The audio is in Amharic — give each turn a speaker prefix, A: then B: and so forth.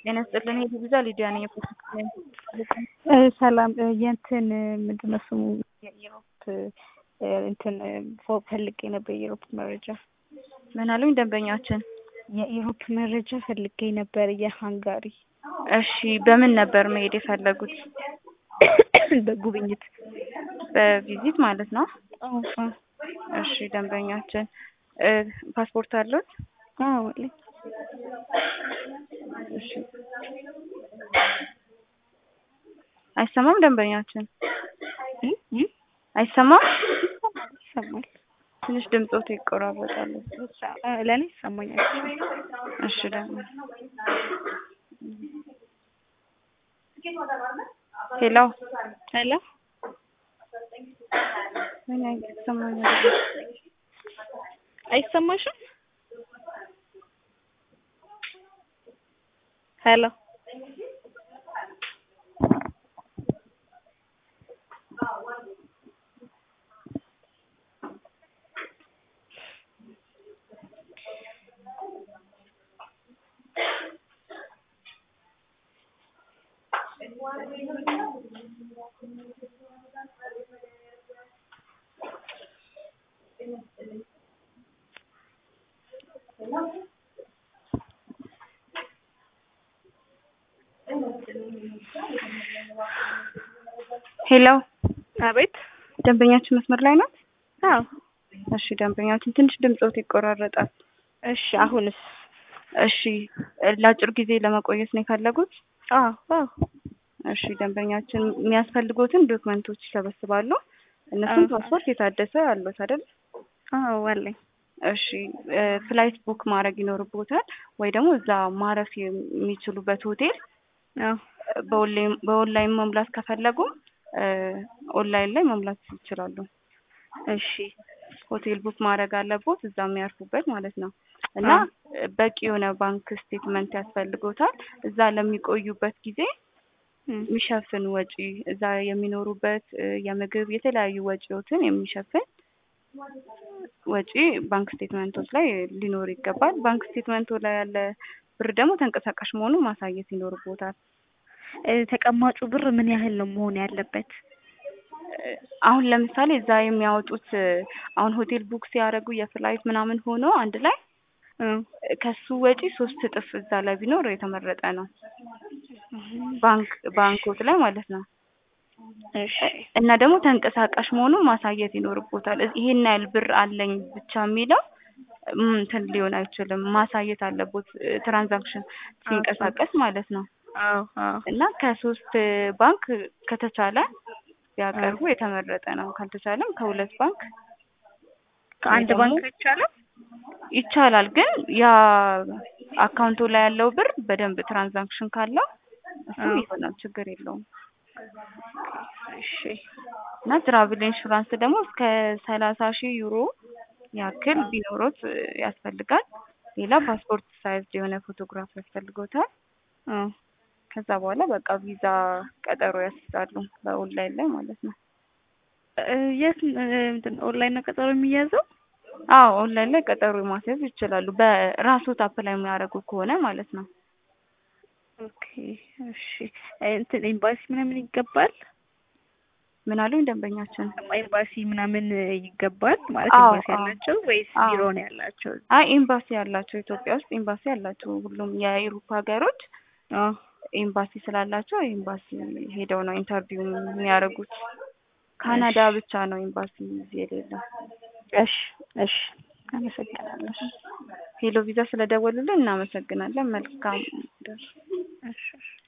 A: ጤና ይስጥልን የቪዛ ሊዲያ ነኝ።
B: ሰላም የእንትን ምንድን ነው ስሙ የኢሮፕ እንትን ፈልጌ ነበር የኢሮፕ መረጃ
A: ምን አሉኝ ደንበኛችን?
B: የኢሮፕ መረጃ ፈልጌ ነበር የሃንጋሪ
A: እሺ በምን ነበር መሄድ የፈለጉት?
B: በጉብኝት
A: በቪዚት ማለት ነው።
B: አዎ አዎ
A: እሺ ደንበኛችን ፓስፖርት አሉት?
B: አዎ አለኝ።
A: እሺ አይሰማም ደንበኛችን? አይሰማም?
B: ይሰማል።
A: ትንሽ ድምፆት ይቆራረጣል።
B: ለእኔ ይሰማኛል።
A: እሺ ደግሞ ሄሎ
B: ሄሎ
A: ምን አይሰማኛል?
B: አይሰማሽም? ሄሎ
A: ሄሎ
B: አቤት።
A: ደንበኛችን መስመር ላይ ናት?
B: አዎ።
A: እሺ ደንበኛችን ትንሽ ድምፆት ይቆራረጣል።
B: እሺ አሁንስ?
A: እሺ ለአጭር ጊዜ ለመቆየት ነው የፈለጉት?
B: አዎ አዎ።
A: እሺ ደንበኛችን የሚያስፈልጉትን ዶክመንቶች ይሰበስባሉ። እነሱም ፓስፖርት የታደሰ አሉት አይደል?
B: አዎ አለኝ።
A: እሺ ፍላይት ቡክ ማድረግ ይኖርቦታል ወይ ደግሞ እዛ ማረፍ የሚችሉበት ሆቴል
B: አዎ
A: በኦንላይን መሙላት ከፈለጉ ኦንላይን ላይ መሙላት ይችላሉ።
B: እሺ
A: ሆቴል ቡክ ማድረግ አለቦት እዛ የሚያርፉበት ማለት ነው። እና በቂ የሆነ ባንክ ስቴትመንት ያስፈልጎታል እዛ ለሚቆዩበት ጊዜ የሚሸፍን ወጪ እዛ የሚኖሩበት የምግብ የተለያዩ ወጪዎትን የሚሸፍን ወጪ ባንክ ስቴትመንቶች ላይ ሊኖር ይገባል። ባንክ ስቴትመንቱ ላይ ያለ ብር ደግሞ ተንቀሳቃሽ መሆኑን ማሳየት ይኖርቦታል።
B: ተቀማጩ ብር ምን ያህል ነው መሆን ያለበት?
A: አሁን ለምሳሌ እዛ የሚያወጡት አሁን ሆቴል ቡክ ሲያደርጉ የፍላይት ምናምን ሆኖ አንድ ላይ ከሱ ወጪ ሶስት እጥፍ እዛ ላይ ቢኖር የተመረጠ ነው። ባንክ ባንኮት ላይ ማለት ነው።
B: እሺ
A: እና ደግሞ ተንቀሳቃሽ መሆኑን ማሳየት ይኖርቦታል። ይሄን ያህል ብር አለኝ ብቻ የሚለው እንትን ሊሆን አይችልም። ማሳየት አለቦት ትራንዛክሽን ሲንቀሳቀስ ማለት ነው።
B: አዎ አዎ።
A: እና ከሶስት ባንክ ከተቻለ ቢያቀርቡ የተመረጠ ነው። ካልተቻለም ከሁለት ባንክ
B: ከአንድ ባንክ አይቻልም?
A: ይቻላል። ግን ያ አካውንቱ ላይ ያለው ብር በደንብ ትራንዛክሽን ካለው እሱም ይሆናል፣ ችግር የለውም።
B: እሺ
A: እና ትራቭል ኢንሹራንስ ደግሞ እስከ ሰላሳ ሺህ ዩሮ ያክል ቢኖሮት ያስፈልጋል። ሌላ ፓስፖርት ሳይዝ የሆነ ፎቶግራፍ ያስፈልጎታል። ከዛ በኋላ በቃ ቪዛ ቀጠሮ ያስይዛሉ በኦንላይን ላይ ማለት ነው።
B: የት ምንድን ኦንላይን ነው ቀጠሮ የሚያዘው?
A: አዎ ኦንላይን ላይ ቀጠሮ ማስያዝ ይችላሉ። በራስዎት አፕላይ የሚያደርጉ ከሆነ ማለት ነው።
B: ኦኬ እሺ። እንትን ኤምባሲ ምናምን ይገባል?
A: ምን አሉኝ ደንበኛችን?
B: ኤምባሲ ምናምን ይገባል ማለት
A: አዎ፣
B: ኤምባሲ
A: አዎ።
B: ያላቸው ወይስ
A: አዎ።
B: ቢሮ ነው ያላቸው?
A: አይ ኤምባሲ ያላቸው ኢትዮጵያ ውስጥ ኤምባሲ ያላቸው ሁሉም የአውሮፓ ሀገሮች
B: አዎ
A: ኤምባሲ ስላላቸው ኤምባሲ ሄደው ነው ኢንተርቪው የሚያደርጉት። ካናዳ ብቻ ነው ኤምባሲ እዚህ የሌለው።
B: እሺ እሺ። አመሰግናለሁ።
A: ሄሎ ቪዛ ስለደወሉልን እናመሰግናለን። መልካም ደር
B: እሺ እሺ።